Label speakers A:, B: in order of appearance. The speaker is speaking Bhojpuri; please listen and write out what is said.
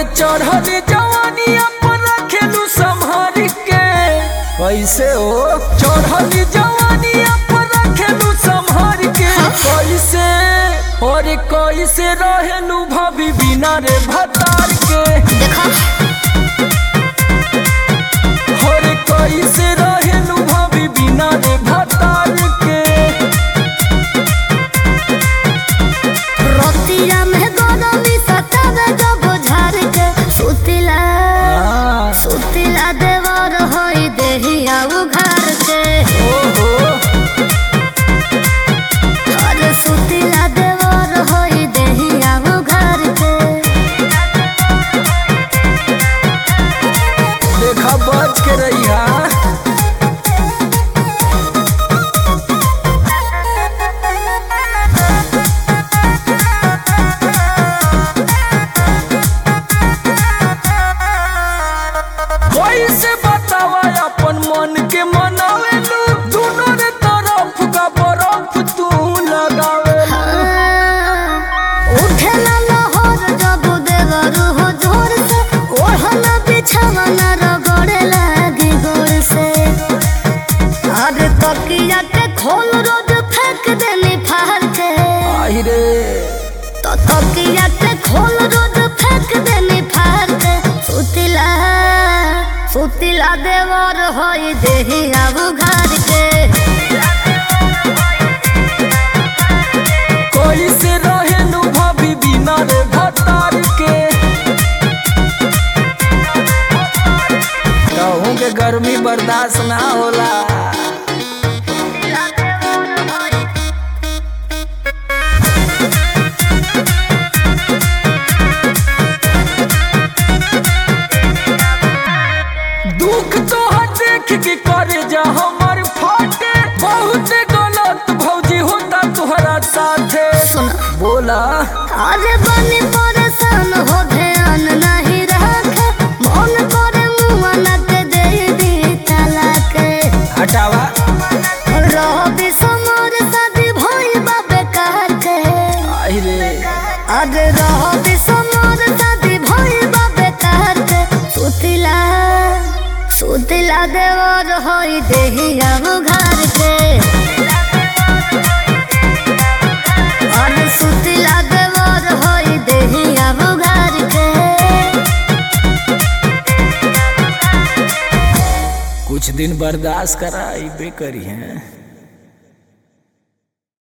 A: चढ़ल जवानी पर रखेलू संभार के कैसे हो चढ़ल जवानी पर रखेलू संभार के कैसे और कैसे रहेलू भाभी बिना रे भतार के
B: देखो
A: और कैसे रहेलू भाभी बिना रे भतार के
B: रोतिया में गरमी सतावे जब झाड़ के सुतिला
A: हाँ,
B: सुतिला देवर होई देहिया उघार के
A: ओहो
B: अरे सुतिला देवर होई देहिया उघार के
A: देखा बच के रहिया कैसे बतावा अपन मन के मनावेलू दोनों रे तरफ का बर्फ तू लगावेलू
B: उठेला लहर जब देवर हो जोर से ओढ़ना बिछावना रगड़े लागी गोर से अरे तकिया के खोल रोज फेंक देनी फाड़ के
A: आई रे
B: तो तकिया के खोल रोज फेंक देनी फाड़ के सुतिला सुतिला देवर होई देही अब घर के
A: कैसे रहेलू भाभी बिना रे भतार के कहूँ के गर्मी बर्दाश्त ना होला
B: सुतिला देवर होई
A: दुख तो देख के करे जा हमर फाटे बहुत गलत भौजी होता तुहरा साथे
B: सुन
A: बोला
B: अरे बनी परेशान हो ध्यान नहीं रखे मन करे मुआ न के दे दी तलाक
A: हटावा
B: रहो समोर शादी भइल बा बेकार के
A: आई रे
B: अरे रहो समोर शादी भइल बा बेकार के सुतिला सुतिला देवर होई देही अब घर के अरे सुतिला देवर होई देही अब घर के
A: कुछ दिन बर्दाश्त करा बे करी हैं